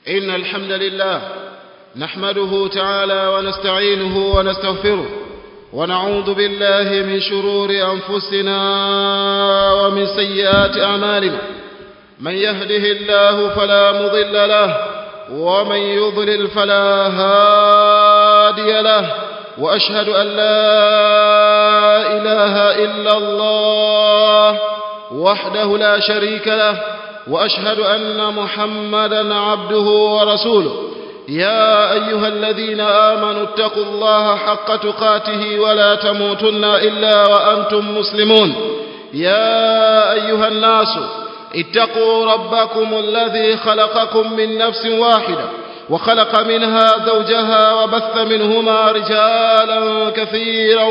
إن الحمد لله نحمده تعالى ونستعينه ونستغفره ونعوذ بالله من شرور أنفسنا ومن سيئات أعمالنا من يهده الله فلا مضل له ومن يضلل فلا هادي له وأشهد أن لا إله إلا الله وحده لا شريك له وأشهد أن محمدا عبده ورسوله يا أيها الذين آمنوا اتقوا الله حق تقاته ولا تموتن إلا وأنتم مسلمون يا أيها الناس اتقوا ربكم الذي خلقكم من نفس واحدة وخلق منها زوجها وبث منهما رجالا كثيرا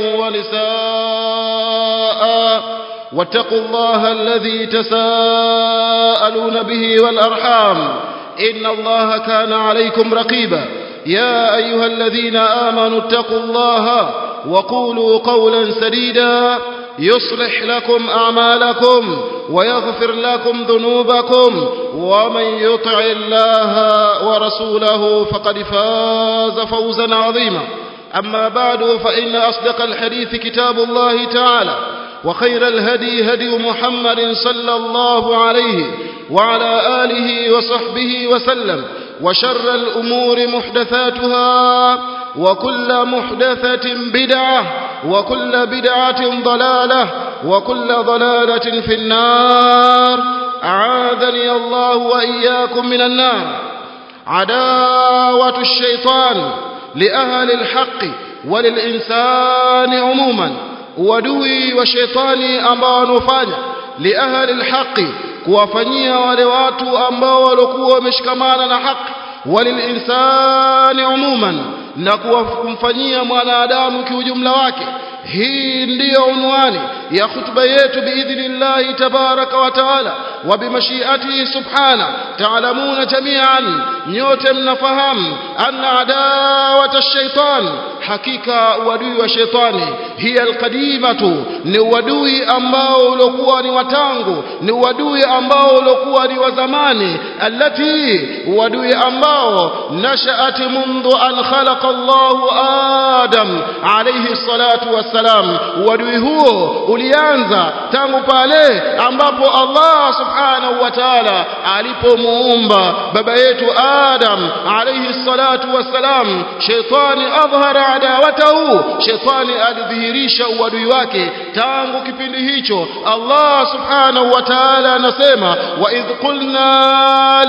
ونساء واتقوا الله الذي تساءلون به والأرحام إن الله كان عليكم رقيبا يا أيها الذين آمنوا اتقوا الله وقولوا قولا سديدا يصلح لكم أعمالكم ويغفر لكم ذنوبكم ومن يطع الله ورسوله فقد فاز فوزا عظيما أما بعد فإن أصدق الحديث كتاب الله تعالى وخير الهدي هدي محمد صلى الله عليه وعلى آله وصحبه وسلم وشر الأمور محدثاتها وكل محدثة بدعة وكل بدعة ضلالة وكل ضلالة في النار أعاذني الله وإياكم من النار عداوة الشيطان لأهل الحق وللإنسان عموما uadui wa shetani ambao wanaofanya liahli alhaqi kuwafanyia wale watu ambao walikuwa wameshikamana na haki walilinsani umuman na kumfanyia mwanadamu kiujumla wake hii ndiyo unwani ya khutba yetu biidhnillahi tabaraka wa taala wa bimashiatihi subhana taalamuna jamian nyote mnafahamu anna adawata ash-shaytan hakika uadui wa shetani hiya alqadimatu ni uadui ambao uliokuwa ni watangu ni uadui ambao uliokuwa ni wa zamani allati uadui ambao nashaat mundu an khalaqa Allahu Adam alayhi salatu wassalam uadui huo ulianza tangu pale ambapo Allah subhanahu wa ta'ala alipomuumba baba yetu Adam alayhi salatu wassalam shetani adhhara adawatahu shetani alidhihirisha uadui wake tangu kipindi hicho Allah subhanahu wa ta'ala anasema wa idh qulna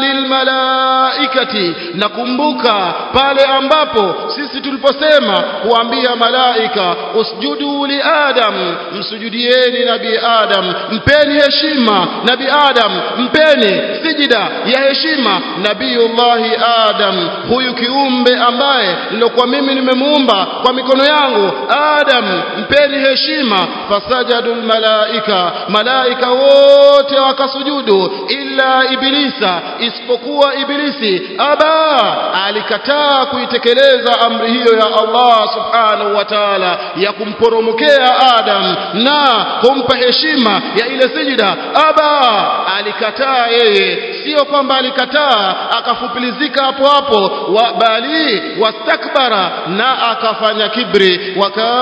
lilmalaikati nakumbuka pale ambapo sisi tuliposema kuambia malaika usjudu li adam msujudieni nabii adam mpeni heshima nabii adam mpeni sijida ya heshima nabiiullahi adam huyu kiumbe ambaye nilokuwa mimi nimemuumba kwa mikono yangu adam mpeni heshima fasajadu malaika malaika wote wakasujudu illa ibilisa isipokuwa ibilisi aba alikataa kuitekeleza amri hiyo ya Allah subhanahu wa ta'ala ya kumporomokea adam na kumpa heshima ya ile sijida aba alikataa yeye sio kwamba alikataa akafupilizika hapo hapo wa bali wastakbara na akafanya kibri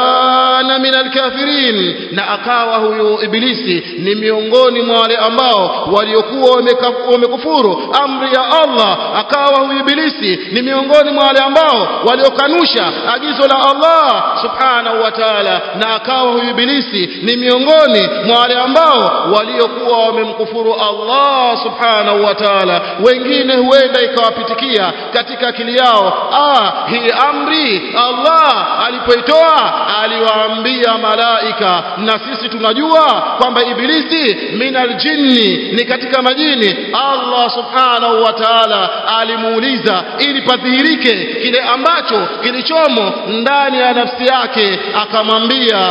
wakana min alkafirin na akawa huyo ibilisi ni miongoni mwa wale ambao waliokuwa wamekufuru amri ya Allah akawa huyo ibilisi ni miongoni mwa wale ambao waliokanusha agizo la Allah subhanahu wa ta'ala na akawa huyo ibilisi ni miongoni mwa wale ambao waliokuwa wamemkufuru Allah subhanahu wa ta'ala wengine huenda ikawapitikia katika akili yao ah hii amri Allah alipoitoa aliwaambia malaika na sisi tunajua kwamba ibilisi minal jinni ni katika majini Allah subhanahu wa ta'ala alimuuliza ili padhihirike kile ambacho chako kilichomo ndani ya nafsi yake akamwambia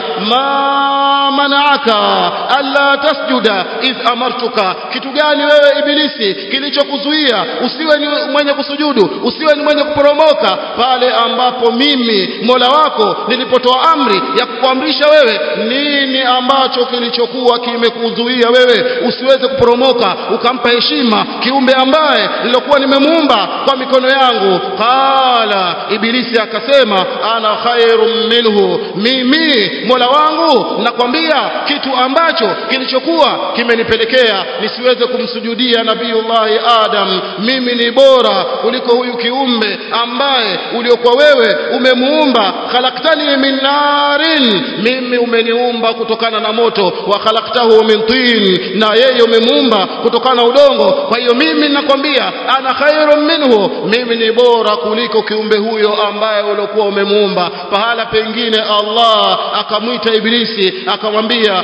ma manaaka alla tasjuda idh amartuka kitu gani wewe ibilisi kilichokuzuia usiwe ni mwenye kusujudu usiwe ni mwenye kuporomoka pale ambapo mimi Mola wako nilipotoa amri ya kukuamrisha wewe nini ambacho kilichokuwa kimekuzuia wewe usiweze kuporomoka ukampa heshima kiumbe ambaye nilokuwa nimemuumba kwa mikono yangu qala ibilisi akasema ana khairum minhu mimi Mola wangu nakwambia kitu ambacho kilichokuwa kimenipelekea nisiweze kumsujudia nabiiullah Adam mimi ni bora kuliko huyu kiumbe ambaye uliokuwa wewe umemuumba khalaqtani min narin mimi umeniumba kutokana na moto wa khalaqtahu min tin na yeye umemuumba kutokana na udongo kwa hiyo mimi nakwambia ana khairun minhu mimi ni bora kuliko kiumbe huyo ambaye uliokuwa umemuumba pahala pengine Allah akamwita ibilisi akamwambia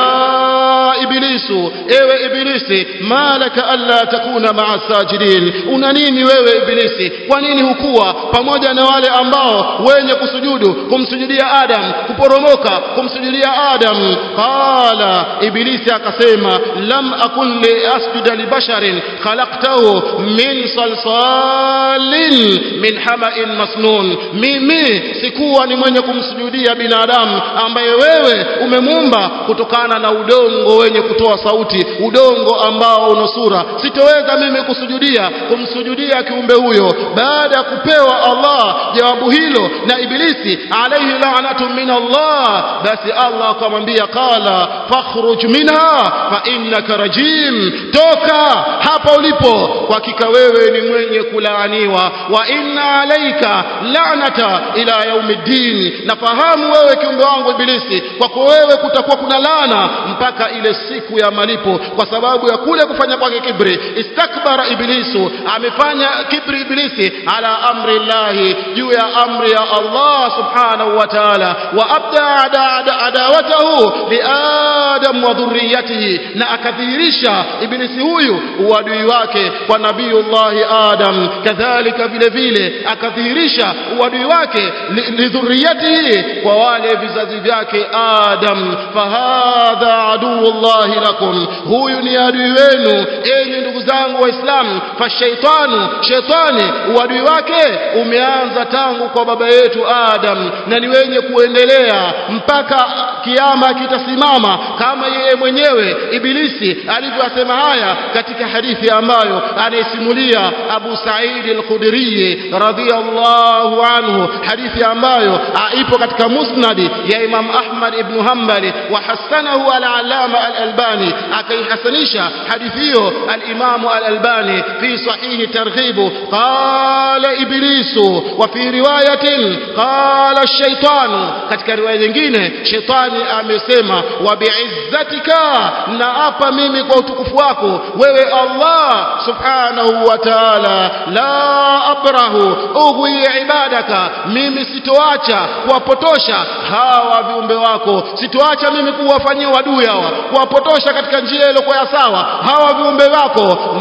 ya ibilisu ewe ibilisi malaka alla takuna ma'a sajidin una nini wewe ibilisi kwa nini hukuwa pamoja na wale ambao wenye kusujudu kumsujudia Adam kuporomoka kumsujudia Adam qala ibilisi akasema lam akun li asjuda li basharin khalaqtahu min salsalin min hama'in masnun mimi sikuwa ni mwenye kumsujudia binadamu ambaye wewe umemuumba kutokana na udongo wenye kutoa sauti udongo ambao una sura sitoweza mimi kusujudia kumsujudia kiumbe huyo baada ya kupewa Allah jawabu hilo na ibilisi alayhi la'natu min Allah basi Allah akamwambia qala fakhruj minha fa innaka rajim toka hapa ulipo kwa hakika wewe ni mwenye kulaaniwa wa inna alayka la'nata ila yaumiddin nafahamu wewe kiumbe wangu ibilisi kwako wewe kutakuwa kuna laana mpaka ile siku ya malipo kwa sababu ya kule kufanya kwake kibri istakbara ibilisu amefanya kibri ibilisi ala amri llahi juu ya amri ya Allah subhanahu wa ta'ala wa abda adawatahu li adam wa dhurriyatihi na akadhihirisha ibilisi huyu uadui wake kwa nabiyullahi adam kadhalika vile vile akadhihirisha uadui wake li dhurriyatihi kwa wale vizazi vyake adam fahadha aduullahi lakum huyu ni adui wenu enyi ndugu zangu waislamu fashaitanu shetani uadui wake umeanza tangu kwa baba yetu adam na ni wenye kuendelea mpaka kiama kitasimama kama yeye mwenyewe ibilisi alivyosema haya katika hadithi ambayo anaisimulia Abu Sa'id al-Khudri radhiyallahu anhu hadithi ambayo ipo katika musnadi ya Imam Ahmad ibn Hanbali wa hasanahu al-Allama al-Albani akaihasanisha hadithi hiyo al-Imam al-Albani fi sahih targhib qala iblisu wa fi riwayatin qala ash-shaytanu katika riwaya nyingine shetani amesema wa bi'izzatika na hapa mimi kwa utukufu wako wewe Allah subhanahu wa ta'ala la abrahu ughwi ibadaka mimi sitoacha kuwapotosha hawa viumbe wako sitoacha mimi kuwafanyia wadui hawa kuwapotosha katika njia iliyokuwa ya sawa hawa viumbe wako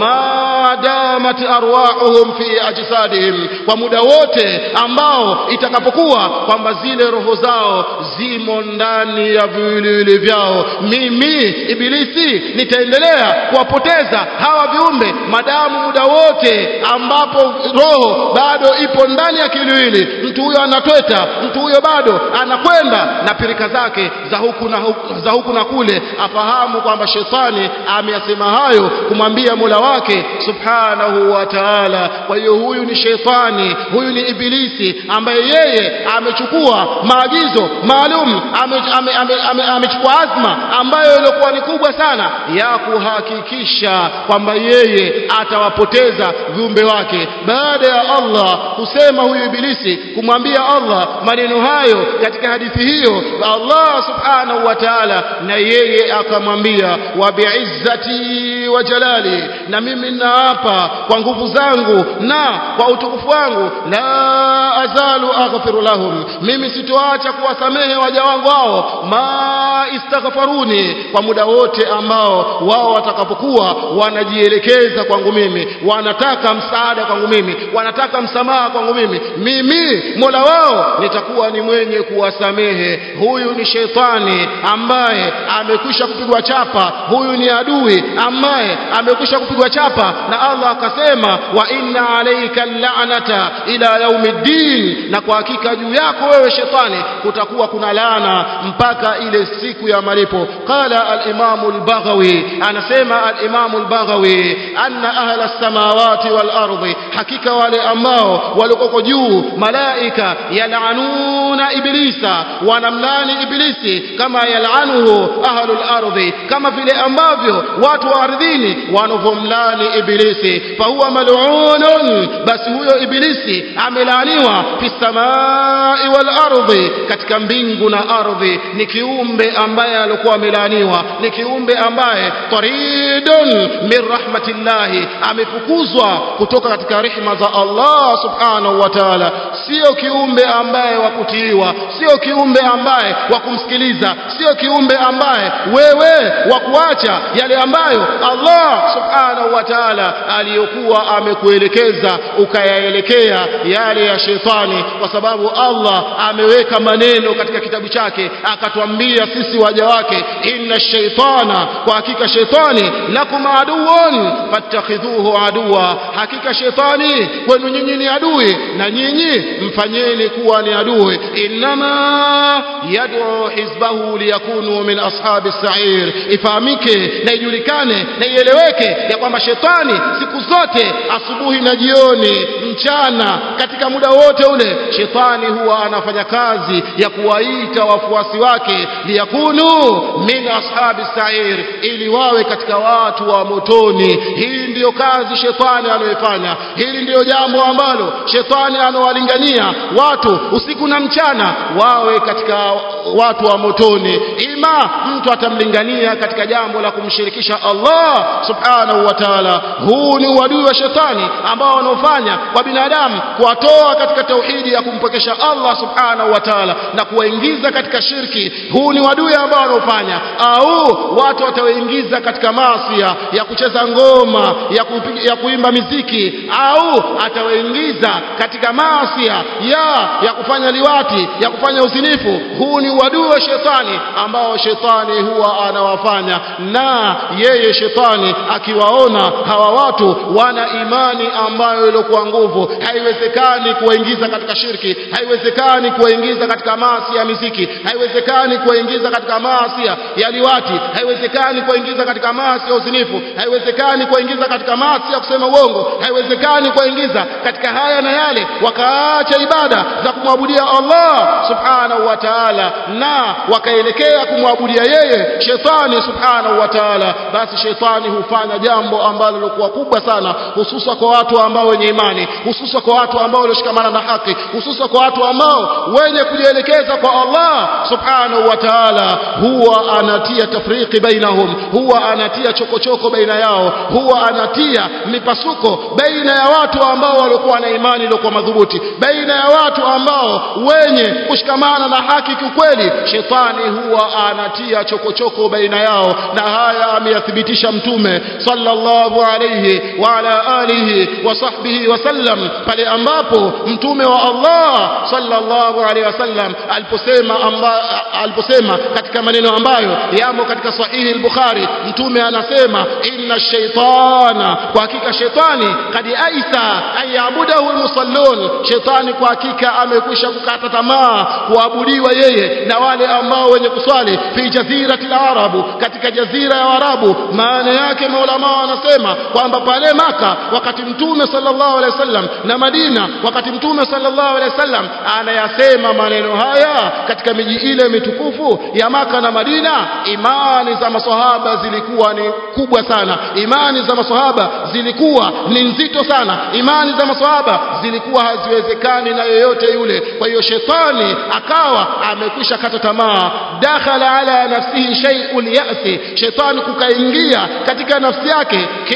madamat arwahuhum fi ajsadihim kwa muda wote ambao itakapokuwa kwamba zile roho zao zimo ndani ya viwiliwili vyao mimi ibilisi nitaendelea kuwapoteza hawa viumbe madamu muda wote ambapo roho bado ipo ndani ya kiwiliwili mtu huyo anatweta mtu huyo bado anakwenda na pirika zake za huku na huku, za huku na kule afahamu kwamba shetani ameyasema hayo kumwambia Mola wake subhanahu wa ta'ala kwa hiyo huyu ni shetani huyu ni ibilisi ambaye yeye amechukua maagizo maalum amechukua ame, ame, ame, ame azma ambayo ilikuwa ni kubwa sana ya kuhakikisha kwamba yeye atawapoteza viumbe wake baada ya Allah kusema huyu ibilisi kumwambia Allah maneno hayo katika hadithi hiyo Allah subhanahu wa ta'ala na yeye akamwambia wa bi'izzati wa jalali na mimi naapa kwa nguvu zangu na kwa utukufu wangu la azalu aghfiru lahum mimi sitoacha kuwasamehe waja wangu hao ma istaghfaruni kwa muda wote ambao wao watakapokuwa wanajielekeza kwangu mimi wanataka msaada kwangu mimi wanataka msamaha kwangu mimi mimi Mola wao nitakuwa ni mwenye kuwasamehe huyu ni shetani ambaye amekwisha kupigwa chapa huyu ni adui ambaye amekwisha kupigwa chapa na Allah akasema wa inna alayka la'nata ila yaumiddin na kwa hakika juu yako wewe shetani kutakuwa kuna laana mpaka ile siku ya malipo qala al-imam al-baghawi anasema al-imam al-baghawi anna ahla as-samawati wal ardi hakika wale ambao walikoko juu malaika yal'anuna iblisa wanamlani iblisi kama yal'anuhu ahlul ardi kama vile ambavyo watu wa ardhini wanovomlani iblisi fahuwa mal'unun basi huyo iblisi amelaaniwa fi samai wal ardi katika mbingu na ardhi ni kiumbe ambaye alikuwa amelaaniwa ni kiumbe ambaye taridun min rahmatillahi amefukuzwa kutoka katika rehema za Allah subhanahu wa ta'ala sio kiumbe ambaye wa kutiiwa sio kiumbe ambaye wa kumsikiliza sio kiumbe ambaye wewe wa kuacha yale ambayo Allah subhanahu wa ta'ala aliyokuwa amekuelekeza ukayaelekea yale ya shetani kwa sababu Allah ameweka maneno katika kitabu chake akatwambia sisi waja wake inna shaitana kwa hakika shetani lakum aduun fattakhidhuhu aduwa hakika shetani kwenu nyinyi ni adui na nyinyi mfanyeni kuwa ni adui inma yad'u hizbahu liyakunu min ashabi sa'ir ifahamike na ijulikane na ieleweke ya kwamba shetani siku zote asubuhi na jioni mchana katika muda wote ule shetani huwa anafanya kazi ya kuwaita wafuasi wake liyakunu min ashabi sa'ir ili wawe katika watu wa motoni hii ndiyo kazi shetani anayofanya hili ndiyo jambo ambalo shetani anawalingania watu usiku na mchana wawe katika watu wa motoni ima mtu atamlingania katika jambo la kumshirikisha Allah subhanahu wa ta'ala huu ni uadui wa shetani ambao wanaofanya kwa binadamu kuwatoa katika tauhidi ya kumpokesha Allah subhanahu wa ta'ala na kuwaingiza katika shirki huu ni uadui ambao wanaofanya au watu watawaingiza katika masia ya kucheza ngoma ya, kupiga, ya kuimba miziki au atawaingiza katika masia ya ya kufanya liwati ya kufanya uzinifu huu ni uadui wa shetani ambao shetani huwa anawafanya na yeye shetani akiwaona hawa watu wana imani ambayo ilikuwa nguvu haiwezekani kuwaingiza katika shirki haiwezekani kuwaingiza katika maasi ya miziki haiwezekani kuwaingiza katika maasi ya liwati haiwezekani kuwaingiza katika maasi ya uzinifu haiwezekani kuwaingiza katika maasi ya kusema uongo haiwezekani kuwaingiza katika haya na yale wakaacha ibada za kumwabudia Allah subhanahu wa ta'ala na wakaelekea kumwabudia yeye shetani subhanahu wa ta'ala basi shetani hufanya jambo ambalo lilikuwa kubwa sana hususa kwa watu ambao wenye imani hususa kwa watu ambao walioshikamana na haki hususa kwa watu ambao wenye kujielekeza kwa Allah subhanahu wa ta'ala huwa anatia tafriki bainahum huwa anatia chokochoko baina yao huwa anatia mipasuko baina ya watu ambao walikuwa na imani iliyokuwa madhubuti baina ya watu ambao wenye kushikamana na haki kiukweli shetani huwa anatia chokochoko baina yao na haya ameyathibitisha mtume sallallahu alayhi wa ala alihi wa sahbihi wasallam pale ambapo mtume wa Allah sallallahu alayhi wasallam aliposema amba, aliposema katika maneno ambayo yamo katika sahihi al-Bukhari mtume anasema inna shaytana kwa hakika shetani kad aisa ayabudahu almusallun shetani kwa hakika amekwisha kukata tamaa kuabudiwa yeye na wale ambao wenye kuswali fi jazirati al-arabu katika jazira ya arabu maana yake maulama wanasema kwamba pale maka wakati mtume sallallahu alaihi wasallam na madina wakati mtume sallallahu alaihi wasallam anayasema maneno haya katika miji ile mitukufu ya maka na madina imani za maswahaba zilikuwa ni kubwa sana imani za maswahaba zilikuwa ni nzito sana imani za maswahaba zilikuwa haziwezekani na yoyote yule kwa hiyo shetani akawa amekwisha kata tamaa dakhala ala nafsihi shay'un ya'si shetani kukaingia katika nafsi yake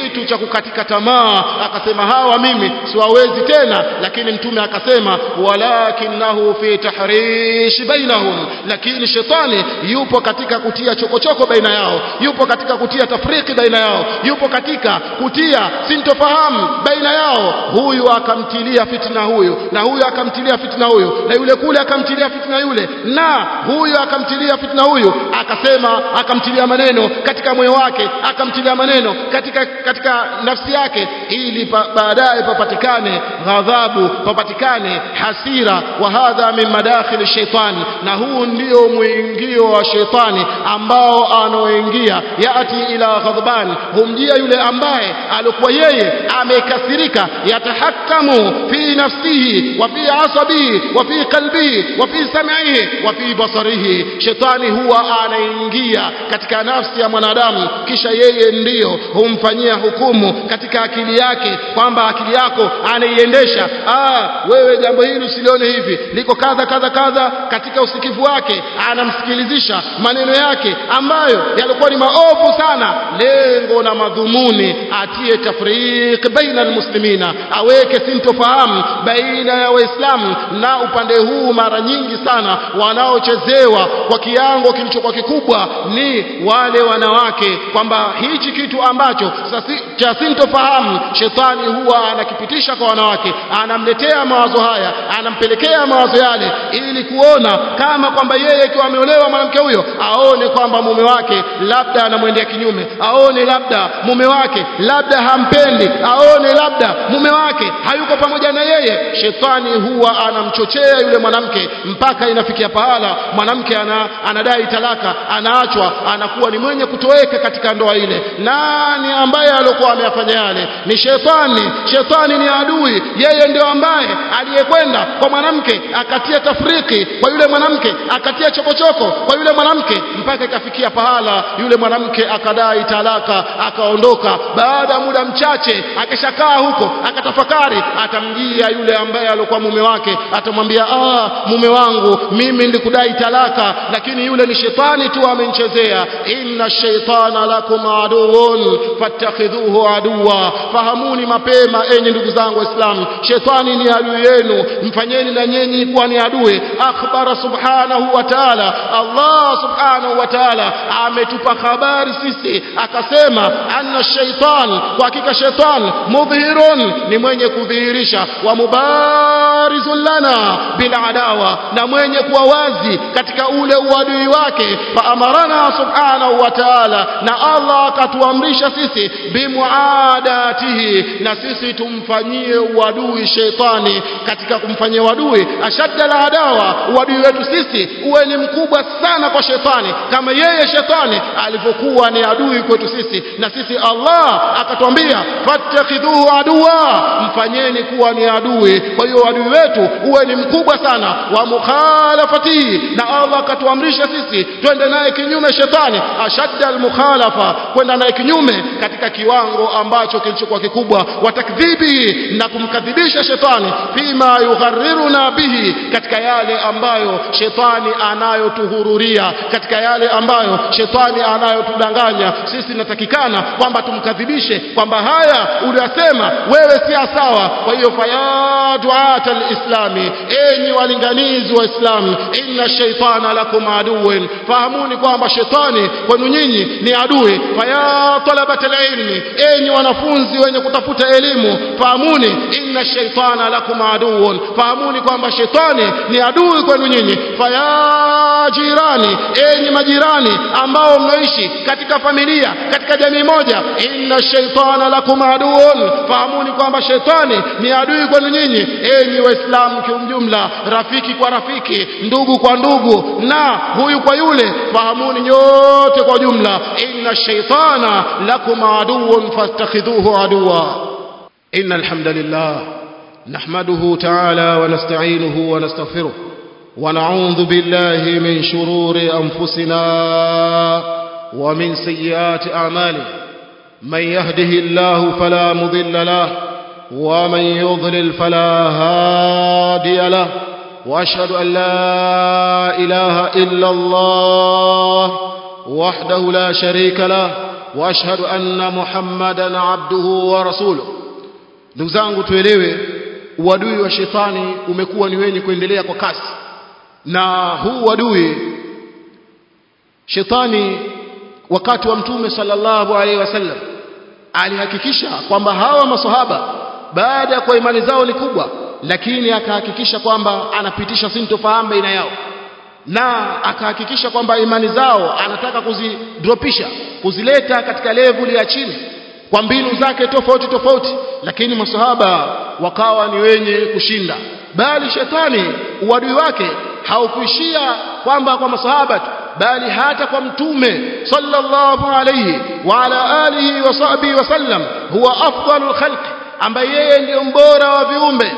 kitu cha kukatika tamaa akasema hawa mimi siwawezi tena lakini mtume akasema walakinahu fi tahrish bainahum lakini shetani yupo katika kutia chokochoko baina yao yupo katika kutia tafriki baina yao yupo katika kutia sintofahamu baina yao huyu akamtilia fitna huyu na huyu akamtilia fitna huyu na yule kule akamtilia fitna yule na huyu akamtilia fitna huyu akasema akamtilia maneno katika moyo wake akamtilia maneno katika katika nafsi yake ili pa, baadaye papatikane ghadhabu papatikane hasira wa hadha min madakhili shaitani na huu ndio mwingio wa shaitani ambao anaoingia yati ila ghadban humjia yule ambaye alikuwa yeye amekasirika yatahakamu fi nafsihi wa fi asabihi wa fi qalbihi wa fi sam'ihi wa fi basarihi shetani huwa anaingia katika nafsi ya mwanadamu kisha yeye ndiyo humfanyia hukumu katika akili yake kwamba akili yako anaiendesha ah wewe jambo hili usilione hivi liko kadha kadha kadha katika usikivu wake anamsikilizisha maneno yake ambayo yalikuwa ni maovu sana lengo na madhumuni atie tafriq baina almuslimina aweke sintofahamu baina ya waislamu na upande huu mara nyingi sana wanaochezewa kwa kiango kilichokuwa kikubwa ni wale wanawake kwamba hichi kitu ambacho sasi, cha sintofahamu shetani huwa anakipitisha kwa wanawake anamletea mawazo haya anampelekea mawazo yale ili kuona kama kwamba yeye ikiwa ameolewa mwanamke huyo aone kwamba mume wake labda anamwendea kinyume aone labda mume wake labda hampendi aone labda mume wake hayuko pamoja na yeye shetani huwa anamchochea yule mwanamke mpaka inafikia pahala mwanamke ana, anadai talaka anaachwa anakuwa ni mwenye kutoweka katika ndoa ile nani ambaye alikuwa ameyafanya yale ni shetani shetani ni adui yeye ndio ambaye aliyekwenda kwa mwanamke akatia tafriki kwa yule mwanamke akatia chokochoko kwa yule mwanamke mpaka ikafikia pahala yule mwanamke akadai talaka akaondoka baada ya muda mchache akishakaa huko akatafakari atamjia yule ambaye alikuwa mume wake atamwambia ah mume wangu mimi nilikudai talaka lakini yule ni shetani tu amenichezea inna shaitana lakum aduun fattakhidhuhu aduwa fahamuni mapema enyi ndugu zangu waislamu shetani ni adui yenu mfanyeni na nyinyi kuwa ni adui akhbara subhanahu wa ta'ala Allah subhanahu wa ta'ala ametupa habari sisi akasema anna shaitan kwa hakika shaitan mudhhirun ni mwenye kudhihirisha wa mubarizun lana bil adawa na mwenye kuwa wazi katika ule uadui wake fa amarana subhanahu wa ta'ala na Allah akatuamrisha sisi bimuadatihi na sisi tumfanyie uadui sheitani katika kumfanyia uadui ashadda la adawa uadui wetu sisi uwe ni mkubwa sana kwa shetani kama yeye shetani alivyokuwa ni adui kwetu sisi na sisi Allah akatwambia fattakhidhuhu aduwa mfanyeni kuwa ni adui kwa hiyo adui wetu uwe ni mkubwa sana wa mukhalafati na Allah akatuamrisha sisi twende naye kinyume shetani ashadda almukhalafa kwenda naye kinyume katika kiwango ambacho kilichokuwa kikubwa watakdhibi na kumkadhibisha shetani fima yughariruna bihi katika yale ambayo shetani anayotuhururia katika yale ambayo shetani anayotudanganya sisi natakikana kwamba tumkadhibishe kwamba haya uliyosema wewe si sawa kwa hiyo faya duata alislami enyi walinganizi wa Islam inna shaitana lakum aduwwin fahamuni kwamba shetani kwenu nyinyi ni adui faya talabat alilmi enyi wanafunzi wenye kutafuta elimu fahamuni inna shaitana lakum aduwwun fahamuni kwamba shetani ni adui kwenu nyinyi faya jirani enyi majirani ambao mnaishi katika familia katika jamii moja inna shaitana lakum aduwwun fahamuni kwamba shetani ni adui kwenu nyinyi enyi waislamu kiumjumla rafiki kwa rafiki ndugu kwa ndugu na huyu kwa yule fahamuni nyote kwa jumla inna shaitana lakum aduwwun fastakhidhuhu aduwa inna alhamdulillah نحمده تعالى ونستعينه ونستغفره ونعوذ بالله من شرور أنفسنا ومن سيئات أعمالنا من يهده الله فلا مضل له ومن يضلل فلا هادي له وأشهد أن لا إله إلا الله وحده لا شريك له واشهد ان محمدا عبده ورسوله ndugu zangu tuelewe uadui wa shetani umekuwa ni wenye kuendelea kwa kasi na huu uadui shetani wakati wa mtume sallallahu alaihi wasallam alihakikisha kwamba hawa masahaba baada ya kwa imani zao ni kubwa lakini akahakikisha kwamba anapitisha sintofahamu baina yao na akahakikisha kwamba imani zao anataka kuzidropisha kuzileta katika level ya chini kwa mbinu zake tofauti tofauti lakini masahaba wakawa ni wenye kushinda bali shetani uadui wake haukuishia kwamba kwa masahaba tu bali hata kwa mtume sallallahu alayhi wa ala alihi wa sahbihi wasallam huwa afdalul khalq ambaye yeye ndiyo mbora wa viumbe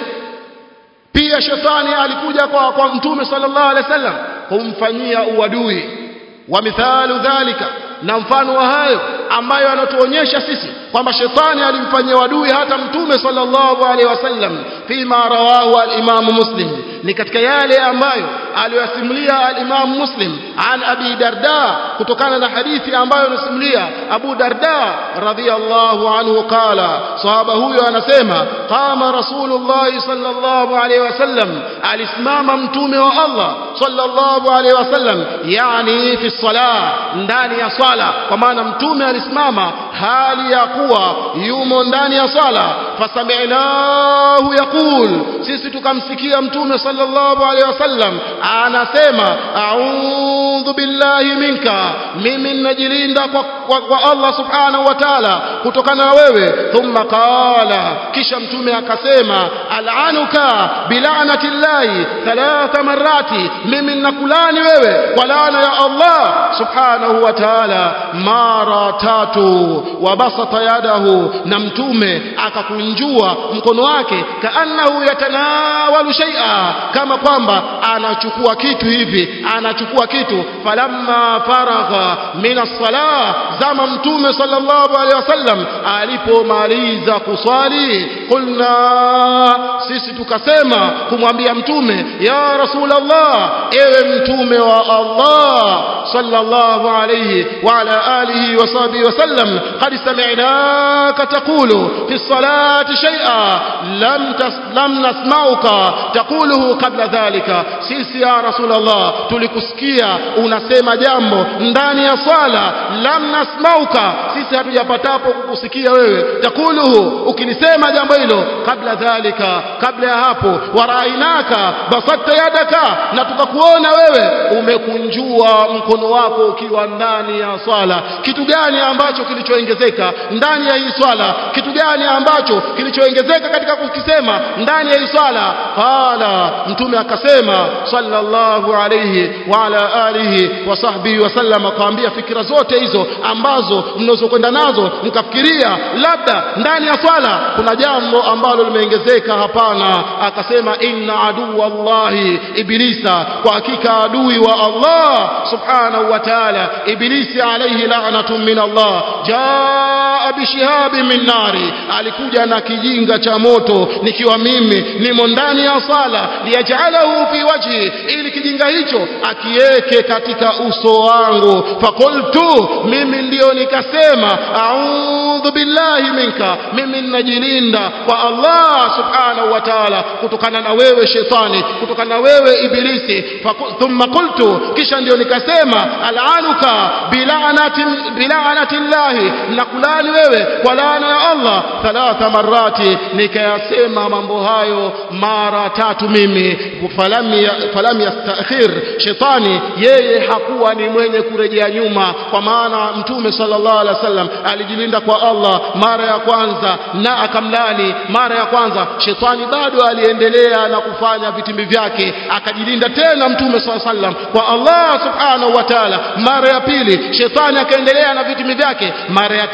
pia shetani alikuja kwa, kwa mtume sallallahu alaihi wasallam kumfanyia uadui wa mithalu dhalika na mfano wa hayo ambayo anatuonyesha sisi kwamba shetani alimfanyia uadui hata mtume sallallahu alaihi wasallam fima rawahu al-Imam Muslim ni katika yale ambayo aliyosimulia al-Imam Muslim an Abi Darda kutokana na hadithi ambayo anasimulia Abu Darda radhiyallahu anhu qala sahaba huyo anasema qama Rasulullah sallallahu alaihi wasallam alisimama mtume wa Allah sallallahu alaihi wasallam yani fi salah ndani ya swala kwa maana mtume alisimama hali ya kuwa yumo ndani ya swala fasami'nahu yaqul sisi tukamsikia mtume sallallahu alaihi wasallam anasema a'udhu billahi minka mimi ninajilinda kwa, kwa, kwa Allah subhanahu wa ta'ala kutokana na wewe thumma qala kisha mtume akasema al'anuka bil'anati llahi thalatha marati mimi ninakulani wewe kwa laana ya Allah subhanahu wa ta'ala mara tatu wabasata yadahu na mtume akakunjua mkono wake kaannahu yatanawalu shay'a kama kwamba anachukua kitu hivi anachukua kitu falamma faragha min as-salah zama mtume sallallahu alaihi wasallam alipomaliza kuswali kulna sisi tukasema kumwambia mtume ya rasulullah ewe mtume wa Allah sallallahu alayhi wa ala alihi wa sahbihi wasallam qad sami'naka taqulu fi as-salati shay'a lam lam nasma'uka taquluhu qabla dhalika sisi ya rasulullah tulikusikia unasema jambo ndani ya swala lam nasma'uka sisi hatujapatapo kukusikia wewe taquluhu ukilisema jambo hilo kabla dhalika kabla ya hapo warainaka basatta yadaka na tukakuona wewe umekunjua mkono wako ukiwa ndani ya swala kitu gani ambacho kilichoongezeka ndani ya hii swala kitu gani ambacho kilichoongezeka katika kukisema ndani ya hii swala qala mtume akasema sallallahu alayhi wa ala alihi wa sahbihi wasallam akaambia fikira zote hizo ambazo mnazokwenda nazo mkafikiria labda ndani ya swala kuna jambo ambalo limeongezeka hapana akasema inna aduwa allahi iblisa kwa hakika adui wa Allah subhanahu wa ta'ala iblisi alayhi la'natun min Allah jaa bishihabin min nari alikuja na kijinga cha moto nikiwa mimi nimo ndani ya sala liyajalahu fi wajhi ili kijinga hicho akiweke katika uso wangu fakultu mimi ndio nikasema a'udhu billahi minka mimi ninajilinda kwa Allah subhanahu wa ta'ala kutokana na wewe shetani kutokana na wewe ibilisi thumma qultu kisha ndio nikasema al'anuka bil'anati bil'anati llahi nakulani wewe kwa laana ya Allah thalatha marati nikayasema mambo hayo mara tatu mimi falam falam yastakhir shetani yeye hakuwa ni mwenye kurejea nyuma kwa maana mtume sallallahu alaihi wasallam alijilinda kwa Allah mara ya kwanza na akamlani mara ya kwanza shetani bado aliendelea na kufanya vitimbi vyake akajilinda tena mtume sallallahu alaihi wasallam kwa Allah subhanahu wa ta'ala mara ya pili shetani akaendelea na vitimbi vyake mara ya tatu shetani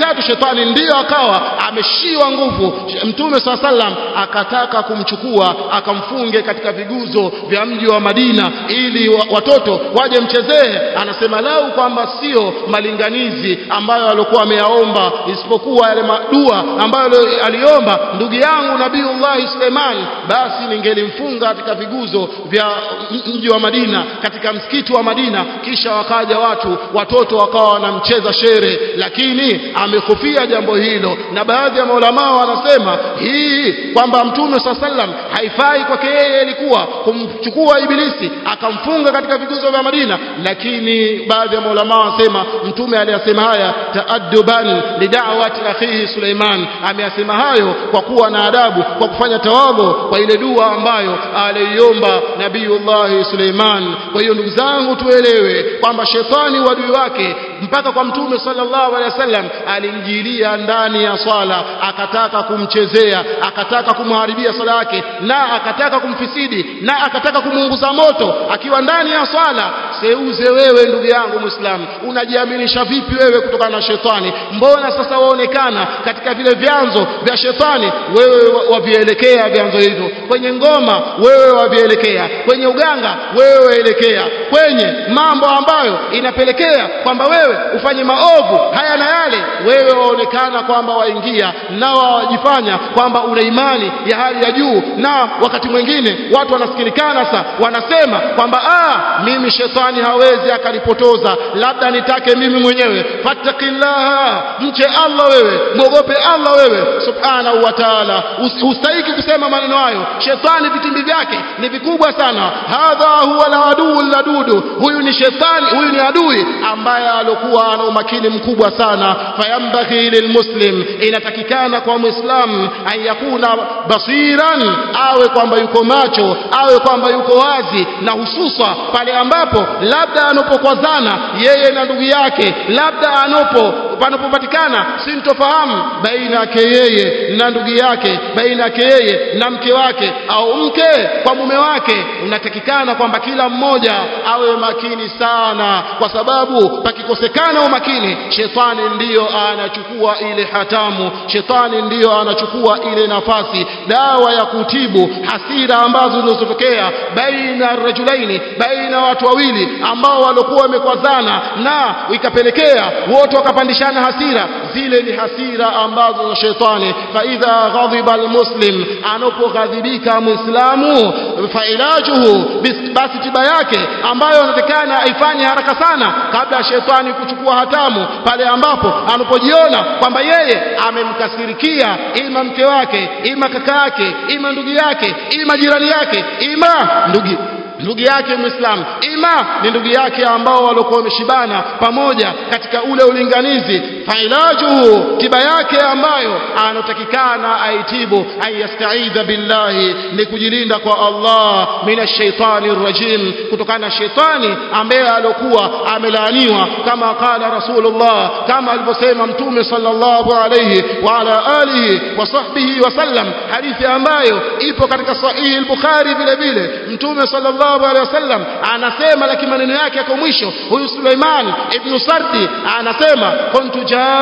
shetani ndiyo akawa ameshiwa nguvu mtume saa sallam akataka kumchukua akamfunge katika viguzo vya mji wa Madina ili watoto waje mchezee anasema lau kwamba sio malinganizi ambayo alikuwa ameyaomba isipokuwa yale madua ambayo aliomba ndugu yangu Nabiiullah Suleiman basi ningelimfunga katika viguzo vya mji wa Madina katika msikiti wa Madina kisha wakaja watu watoto wakawa wanamcheza shere lakini amehofia jambo hilo na baadhi ya maulama wanasema hii kwamba mtume saa sallam haifai kwake yeye ilikuwa kumchukua ibilisi akamfunga katika viguzo vya Madina lakini baadhi ya maulama wanasema mtume aliyasema haya taadduban lidawati akhihi Suleiman ameyasema hayo kwa kuwa na adabu kwa kufanya tawadhu kwa ile dua ambayo aliiomba Nabiiullah Suleiman kwa hiyo ndugu zangu tuelewe kwamba shetani wadui wake mpaka kwa mtume sallallahu alaihi wasallam alimjilia ndani ya swala akataka kumchezea akataka kumharibia swala yake na akataka kumfisidi na akataka kumuunguza moto akiwa ndani ya swala seuze wewe ndugu yangu muislamu unajiaminisha vipi wewe kutokana na shetani mbona sasa waonekana katika vile vyanzo vya shetani wewe wavielekea vyanzo hivyo kwenye ngoma wewe wavielekea kwenye uganga wewe waelekea kwenye mambo ambayo inapelekea kwamba wewe ufanye maovu haya na yale wewe waonekana kwamba waingia na wajifanya kwamba una imani ya hali ya juu na wakati mwingine watu wanasikilikana sa wanasema kwamba ah mimi shetani hawezi akanipotoza labda nitake mimi mwenyewe fattakillaha mche Allah wewe mwogope Allah wewe subhanahu wa ta'ala ustahiki kusema maneno hayo shetani vitimbi vyake ni vikubwa sana hadha huwa aladuu ladudu huyu ni shetani huyu ni adui ambaye alokuwa ana umakini mkubwa sana fayambaghi lilmuslim inatakikana kwa muislam an yakuna basiran awe kwamba yuko macho awe kwamba yuko wazi na hususa pale ambapo labda anapokwazana yeye na ndugu yake labda anopo panapopatikana sintofahamu baina yake yeye na ndugu yake baina yake yeye na mke wake au mke kwa mume wake unatakikana kwamba kila mmoja awe makini sana kwa sababu pakikosekana umakini shetani ndiyo anachukua ile hatamu shetani ndiyo anachukua ile nafasi dawa ya kutibu hasira ambazo zinazotokea baina rajulaini baina watu wawili ambao walikuwa wamekwazana na ikapelekea wote wakapandishana hasira zile ni hasira ambazo za shetani fa idha ghadhiba almuslim anapoghadhibika muislamu fa ilajuhu basi tiba yake ambayo anatakana aifanye haraka sana kabla ya shetani kuchukua hatamu pale ambapo anapojiona kwamba yeye amemkasirikia ima mke wake ima kaka yake ima ndugu yake ima jirani yake ima ndugu ndugu yake muislamu ima ni ndugu yake ambao walikuwa wameshibana pamoja katika ule ulinganizi failajuhu tiba yake ambayo anotakikana aitibu ayastaidha billahi ni kujilinda kwa Allah minashaitani rajim kutokana na shetani ambaye alikuwa amelaaniwa kama qala rasulullah kama alivyosema mtume sallallahu alayhi wa ala alihi wa sahbihi wasallam hadithi ambayo ipo katika sahihi al-bukhari vile vile mtume sallallahu sallallahu alaihi wasallam anasema lakini maneno yake yako mwisho huyu Suleiman ibn Sardi anasema kuntu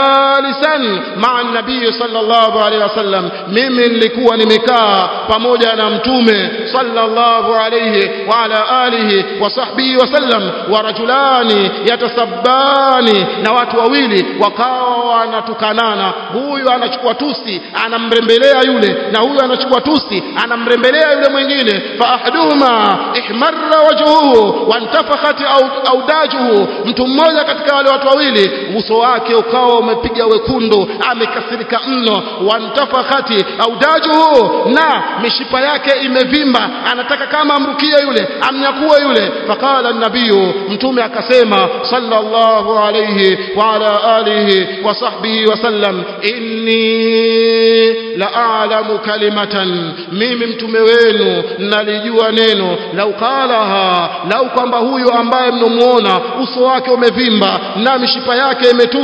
jalisan ma'a nabii sallallahu alaihi wasallam mimi nilikuwa nimekaa pamoja na mtume sallallahu alaihi wa ala alihi wa sahbihi wasallam wa rajulani yatasabbani na watu wawili wakawa wanatukanana huyu anachukua tusi anamrembelea yule na huyu anachukua tusi anamrembelea yule mwingine fa ahduhuma ihmarra wajhuhu wantafakhat audajuhu mtu mmoja katika wale watu wawili uso wake ukawa umepiga wekundu amekasirika mno wantafakhati audajuhu na mishipa yake imevimba anataka kama amrukie yule amnyakue yule faqala an-nabiy mtume akasema sallallahu alayhi wa ala alihi wa sahbihi wasallam inni la a'lamu kalimatan mimi mtume wenu nalijua neno lau qalaha lau kwamba huyu ambaye mnomuona uso wake umevimba na mishipa yake imetuna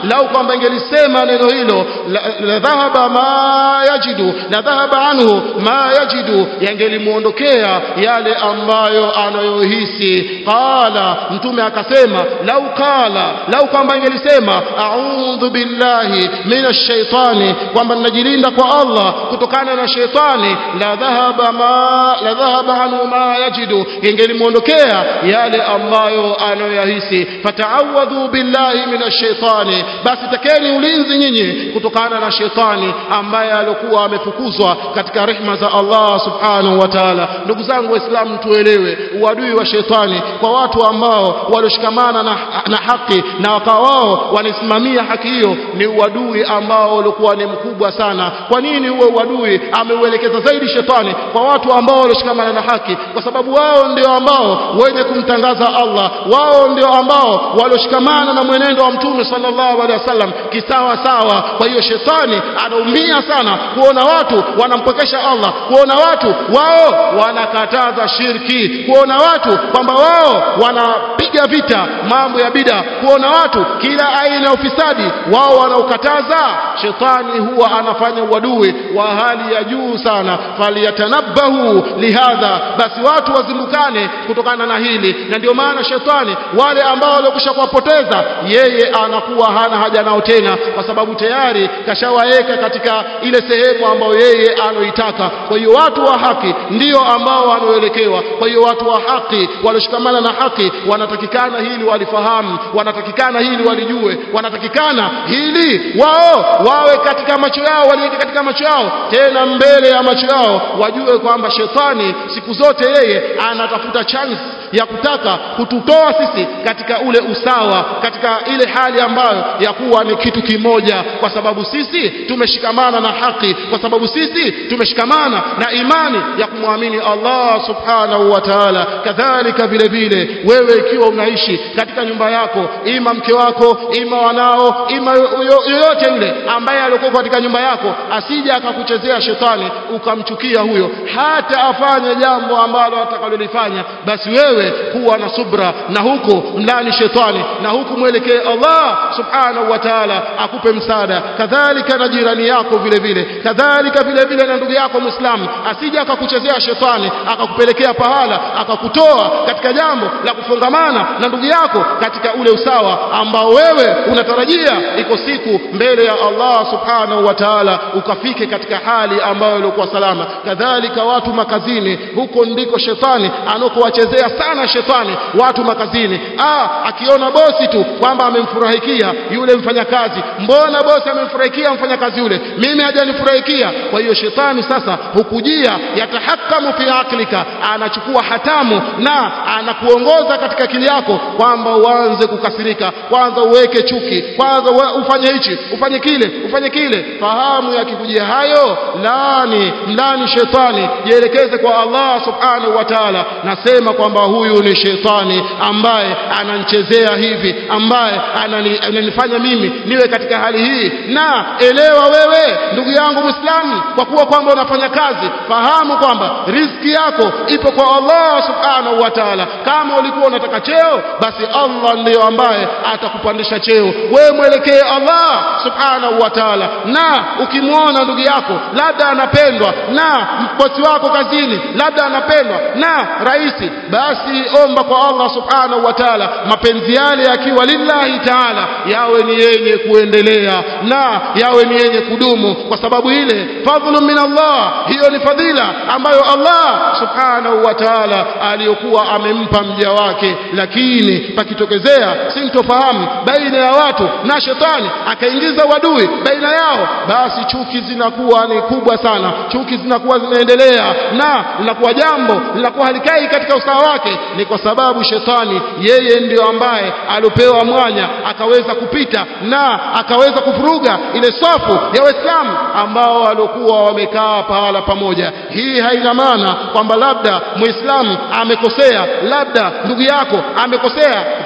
lau kwamba ingelisema neno hilo la, la dhahaba ma yajidu la dhahaba anhu ma yajidu yangelimuondokea yale ambayo anayohisi qala mtume akasema lau qala lau kwamba ingelisema a'udhu billahi minash shaitani kwamba ninajilinda kwa Allah kutokana na shaitani la dhahaba ma la dhahaba anhu ma yajidu ingelimuondokea yale ambayo anayoyahisi fata'awadhu billahi minash shaitani basi takeni ulinzi nyinyi kutokana na shaitani ambaye alikuwa amefukuzwa katika rehma za Allah subhanahu wa ta'ala ndugu zangu waislamu tuelewe uadui wa shaitani kwa watu ambao walishikamana na, na haki na wakawa wao wanasimamia haki hiyo ni uadui ambao ulikuwa ni mkubwa sana kwa nini huo uadui ameuelekeza zaidi shetani kwa watu ambao walishikamana na haki kwa sababu wao ndio ambao wenye kumtangaza Allah wao ndio ambao walioshikamana na mwenendo wa mtume sallallahu alaihi wasallam kisawa sawa kwa hiyo shetani anaumia sana kuona watu wanampokesha Allah kuona watu wao wanakataza shirki kuona watu kwamba wao wanapiga vita mambo ya bida kuona watu kila aina ya ufisadi wao wanaokataza shetani huwa anafanya uadui wa hali ya juu sana faliyatanabahu lihadha basi watu wazindukane kutokana na hili na ndio maana shetani wale ambao waliokwisha kuwapoteza yeye anakuwa hana haja nao tena kwa sababu tayari kashawaeka katika ile sehemu ambayo yeye aloitaka kwa hiyo watu wa haki ndio ambao wanaoelekewa kwa hiyo watu wa haki walioshikamana na haki wanatakikana hili walifahamu wanatakikana hili walijue wanatakikana hili wao wawe katika macho yao waliweke katika macho yao tena mbele ya macho yao wajue kwamba shetani siku zote yeye anatafuta chance ya kutaka kututoa sisi katika ule usawa katika ile hali ambayo ya kuwa ni kitu kimoja kwa sababu sisi tumeshikamana na haki kwa sababu sisi tumeshikamana na imani ya kumwamini Allah subhanahu wa ta'ala kadhalika vile vile wewe ikiwa unaishi katika nyumba yako ima mke wako ima wanao ima yoyote yule ambaye alikuwa katika nyumba yako asije akakuchezea shetani ukamchukia huyo hata afanye jambo ambalo atakalolifanya basi wewe kuwa na subra na huko mlani shetani na huku mwelekee Allah subhanahu wa ta'ala akupe msaada kadhalika na jirani yako vile vile kadhalika vile vile na ndugu yako muislamu asije akakuchezea shetani akakupelekea pahala akakutoa katika jambo la kufungamana na ndugu yako katika ule usawa ambao wewe unatarajia iko siku mbele ya Allah subhanahu wa ta'ala ukafike katika hali ambayo ilikuwa salama kadhalika watu makazini huko ndiko shetani anakowachezea sana shetani watu makazini ah akiona bosi tu kwamba amemfurahikia yule mfanyakazi mbona bosi amemfurahikia mfanyakazi yule mimi hajanifurahikia kwa hiyo shetani sasa hukujia yatahakamu fi aklika anachukua hatamu na anakuongoza katika akili yako kwamba uanze kukasirika kwanza uweke chuki kwanza ufanye hichi ufanye kile ufanye kile fahamu yakikujia hayo lani mlani shetani jielekeze kwa Allah subhanahu wa ta'ala nasema kwamba huyu ni shetani ambaye ananichezea hivi ambaye anani, ananifanya mimi niwe katika hali hii na elewa wewe ndugu yangu muislamu kwa kuwa kwamba unafanya kazi fahamu kwamba riziki yako ipo kwa Allah subhanahu wa ta'ala kama ulikuwa unataka cheo basi Allah ndiyo ambaye atakupandisha cheo wewe mwelekee Allah subhanahu wa ta'ala na ukimwona ndugu yako labda anapendwa na bosi wako kazini labda anapendwa na raisi basi omba kwa Allah subhanahu wa ta'ala mapenzi yale yakiwa lillahi ta'ala yawe ni yenye kuendelea na yawe ni yenye kudumu kwa sababu ile fadhlu min Allah hiyo ni fadhila ambayo Allah subhanahu wa ta'ala aliyokuwa amempa mja wake lakini pakitokezea sintofahamu baina ya watu na shetani akaingiza wadui baina yao basi chuki zinakuwa ni kubwa sana chuki zinakuwa zinaendelea na linakuwa jambo linakuwa halikai katika usawa wake ni kwa sababu shetani yeye ndio ambaye alipewa mwanya akaweza kupita na akaweza kuvuruga ile safu ya waislamu ambao waliokuwa wamekaa pahala pamoja hii haina maana kwamba labda muislamu amekosea labda ndugu yako amekosea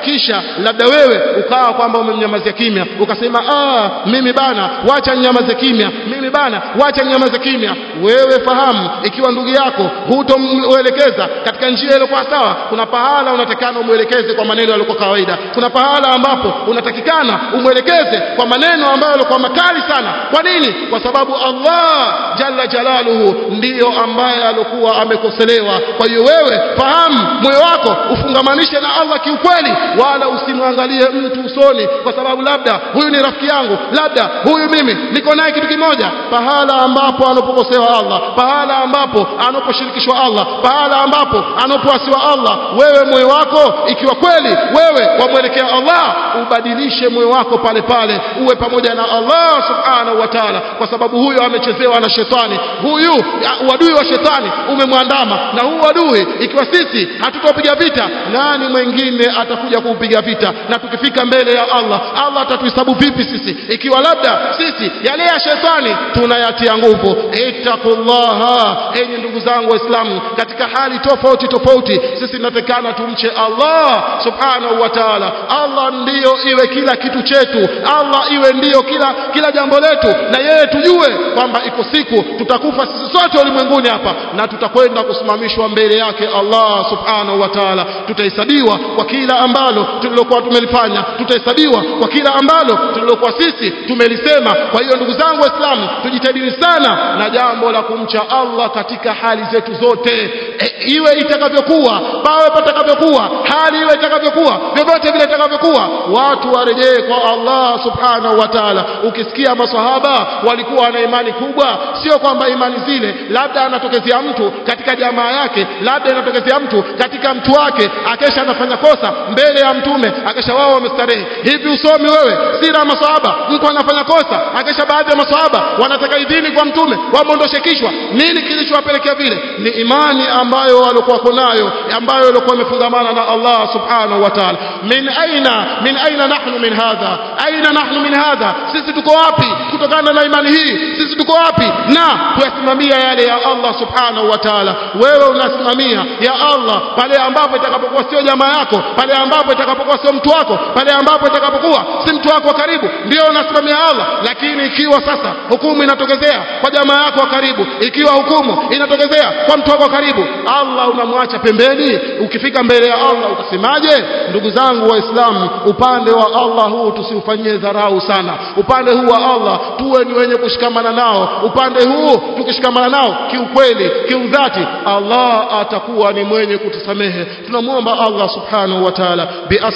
kisha labda wewe ukawa kwamba umemnyamazia kimya ukasema ah mimi bana wacha nyamaze kimya mimi bana wacha nyamaze kimya wewe fahamu ikiwa ndugu yako hutomwelekeza katika njia iliyokuwa sawa kuna pahala unatakana umwelekeze kwa maneno yaliyokuwa kawaida kuna pahala ambapo unatakikana umwelekeze kwa maneno ambayo yalikuwa makali sana kwa nini kwa sababu Allah jalla jalaluhu ndiyo ambaye alikuwa amekoselewa kwa hiyo wewe fahamu moyo wako ufungamanishe na Allah kiukweli wala usimwangalie mtu usoni kwa sababu labda huyu ni rafiki yangu labda huyu mimi niko naye kitu kimoja pahala ambapo anapokosewa Allah pahala ambapo anaposhirikishwa Allah pahala ambapo anapoasiwa Allah wewe moyo wako ikiwa kweli wewe wamwelekea Allah ubadilishe moyo wako pale pale uwe pamoja na Allah subhanahu wa ta'ala kwa sababu huyo amechezewa na shetani huyu uadui wa shetani umemwandama na huu adui ikiwa sisi hatutopiga vita nani mwingine atakuja kuupiga vita na tukifika mbele ya Allah Allah atatuhesabu vipi sisi ikiwa labda sisi yale ya shetani tunayatia nguvu ittaqullaha enyi ndugu zangu waislamu katika hali tofauti tofauti sisi tunatakana tumche Allah subhanahu wa ta'ala Allah ndiyo iwe kila kitu chetu Allah iwe ndiyo kila kila jambo letu na yeye tujue kwamba iko siku tutakufa sisi sote ulimwenguni hapa na tutakwenda kusimamishwa mbele yake Allah subhanahu wa ta'ala tutahesabiwa kwa kila ambalo tulilokuwa tumelifanya tutahesabiwa kwa kila ambalo tulilokuwa sisi tumelisema kwa hiyo ndugu zangu waislamu tujitahidi sana na jambo la kumcha Allah katika hali zetu zote e, iwe itakavyokuwa pawe patakavyokuwa hali iwe itakavyokuwa vyovyote vile itakavyokuwa watu warejee kwa Allah subhanahu wa ta'ala ukisikia maswahaba walikuwa na imani kubwa sio kwamba imani zile labda anatokezea mtu katika jamaa yake labda inatokezea mtu katika mtu wake akesha anafanya kosa mbele ya mtume akesha wao wamestarehe hivi usomi wewe sira ya maswahaba mtu anafanya kosa akesha baadhi ya maswahaba wanataka idhini kwa mtume wamondoshe kichwa nini kilichowapelekea vile ni imani ambayo walikuwa nayo ambayo walikuwa wamefungamana na Allah subhanahu wa ta'ala min aina min aina nahnu min hadha aina nahnu min hadha sisi tuko wapi kutokana na imani hii sisi tuko wapi na kuyasimamia yale ya Allah subhanahu wa ta'ala wewe unasimamia ya Allah pale ambapo itakapokuwa sio jamaa yako pale ambapo itakapokuwa sio mtu wako pale ambapo itakapokuwa si mtu wako wa karibu ndio unasimamia Allah lakini ikiwa sasa hukumu inatokezea kwa jamaa yako wa karibu ikiwa hukumu inatokezea kwa mtu wako wa karibu Allah unamwacha pembeni ukifika mbele ya Allah utasemaje ndugu zangu waislamu upande wa Allah huu tusiufanyie dharau sana upande huu wa Allah tuwe ni wenye kushikamana nao upande huu tukishikamana nao kiukweli kiudhati Allah atakuwa ni mwenye kutusamehe tunamwomba Allah subhanahu wa ta'ala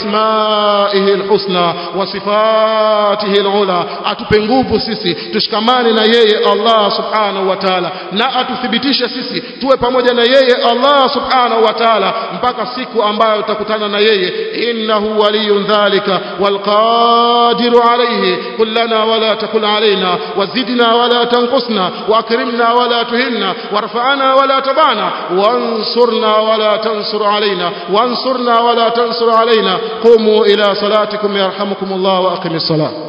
biasmaihi alhusna wa sifatihi alula atupe nguvu sisi tushikamane na yeye Allah subhanahu wa ta'ala na atuthibitishe sisi tuwe pamoja na yeye Allah subhanahu wa ta'ala mpaka siku ambayo tutakutana na yeye innahu waliyun dhalika walqadiru alayhi kullana wala takul alaina wazidna wala tanqusna واكرمنا ولا تهنا وارفعنا ولا تبعنا وانصرنا ولا تنصر علينا وانصرنا ولا تنصر علينا قوموا إلى صلاتكم يرحمكم الله وأقم الصلاة